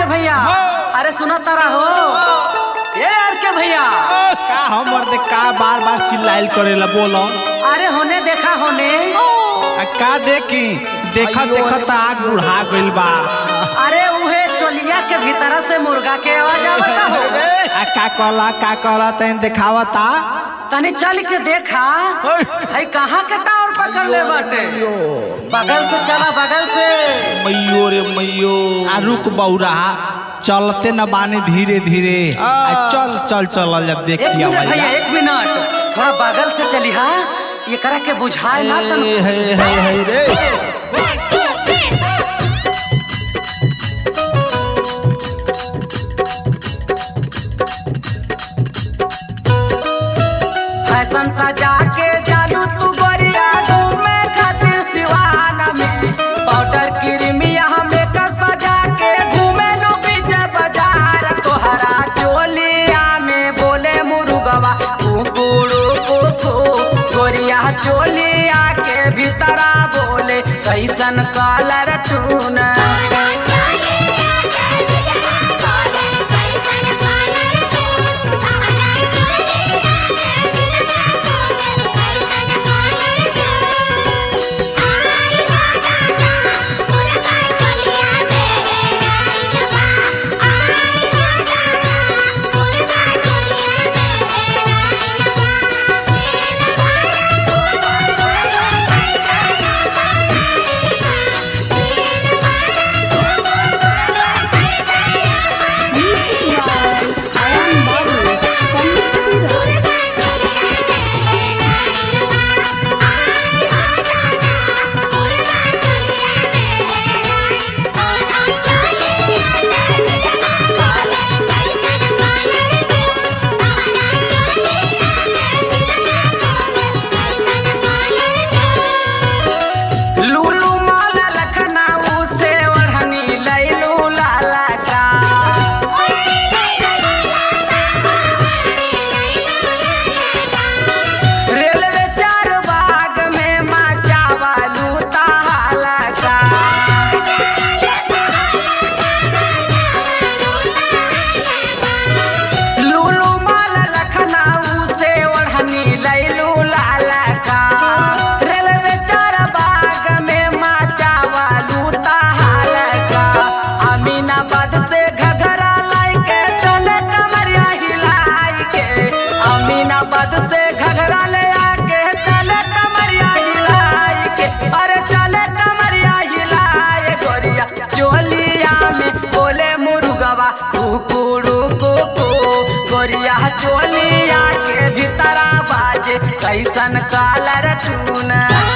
भैया अरे सुना तारा हो ए आर के भैया का हमर दे का बार बार चिल्लाइल करेला बोलो अरे होने देखा होने आ का देखी देखा देखा त आग बुढ़ा गइल बा अरे उहे चोलिया के भीतर से मुर्गा के आवाज आवता हो आ का कहला का कहला तैन देखावता तनी चल के देखा है कहाँ के टावर पकड़ ले बाटे बगल से चला बगल से मैयो रे मैयो आ रुक बौरा चलते न बानी धीरे धीरे आ चल चल चल जब एक देखिए मिनट भैया एक मिनट थोड़ा बगल से चली हा ये करा के बुझाए ना तन है है है रे फैशन सजा के चालू तू गोरिया घूमे खातिर सिवान में पाउडर क्रीमिया मेकअप सजा के घूमे लो बीजे बाजार तोहरा चोलिया में बोले मुर्गवा कुकुड़ू कुकू गोरिया चोलिया के भीतरा बोले कैसन कलर टून लूलू माला लखनऊ से ओढ़नी लैलू लाला का रेलवे चार बाग में माचा वालू ताला का लूलू माला लखनऊ से ओढ़नी लैलू लाला का रेलवे चार बाग में माचा वालू ताला का अमीनाबाद से घघरा लाई के चले कमरिया हिलाई के अमीनाबाद से घघरा ले आके चले कमरिया हिलाई के अरे चले कमरिया हिलाए गोरिया चोलिया में बोले मुर्गवा कुकुड़ू कुकू गोरिया चोलिया के भीतरा बाजे कैसन कालर टून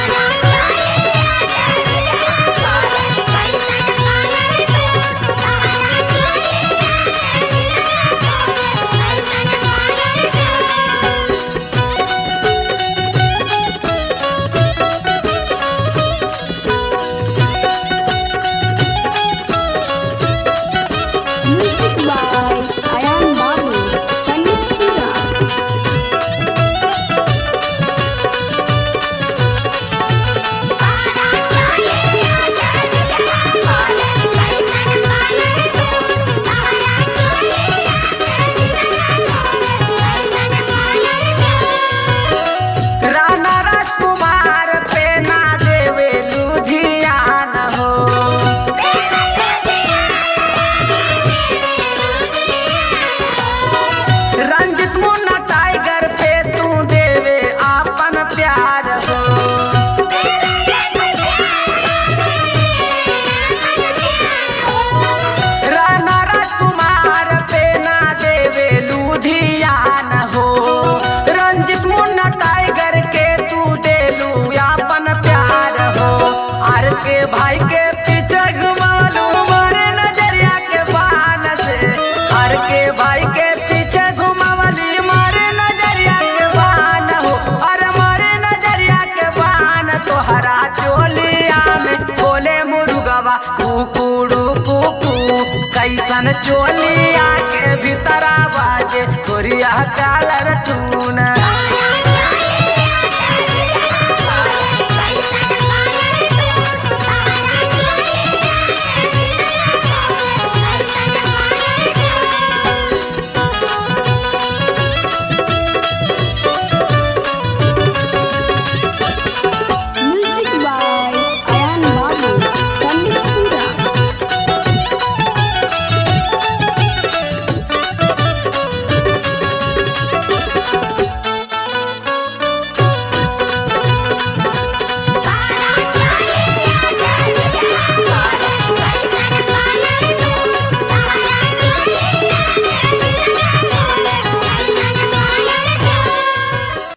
Music by Ayan Babu, Panipura. Rana राजकुमार पे ना देवे लुधियान हो रंजित मुन्ना टाइगर पे तू देवे आपन प्यार हो राणा राजकुमार पे ना देवे लुधियान हो रंजित मुन्ना टाइगर के तू देलू आपन प्यार हो आर के भाई के पीछे घुमालू मारे नजरिया के बान से आर के भाई के पीछे घुमावली मारे नजरिया के बान हो अरे मारे नजरिया के बान तोहरा चोलिया में बोले मुर्गवा कुकुड़ू कुकू कैसन चोलिया के भीतरा बाजे गोरिया कालर टून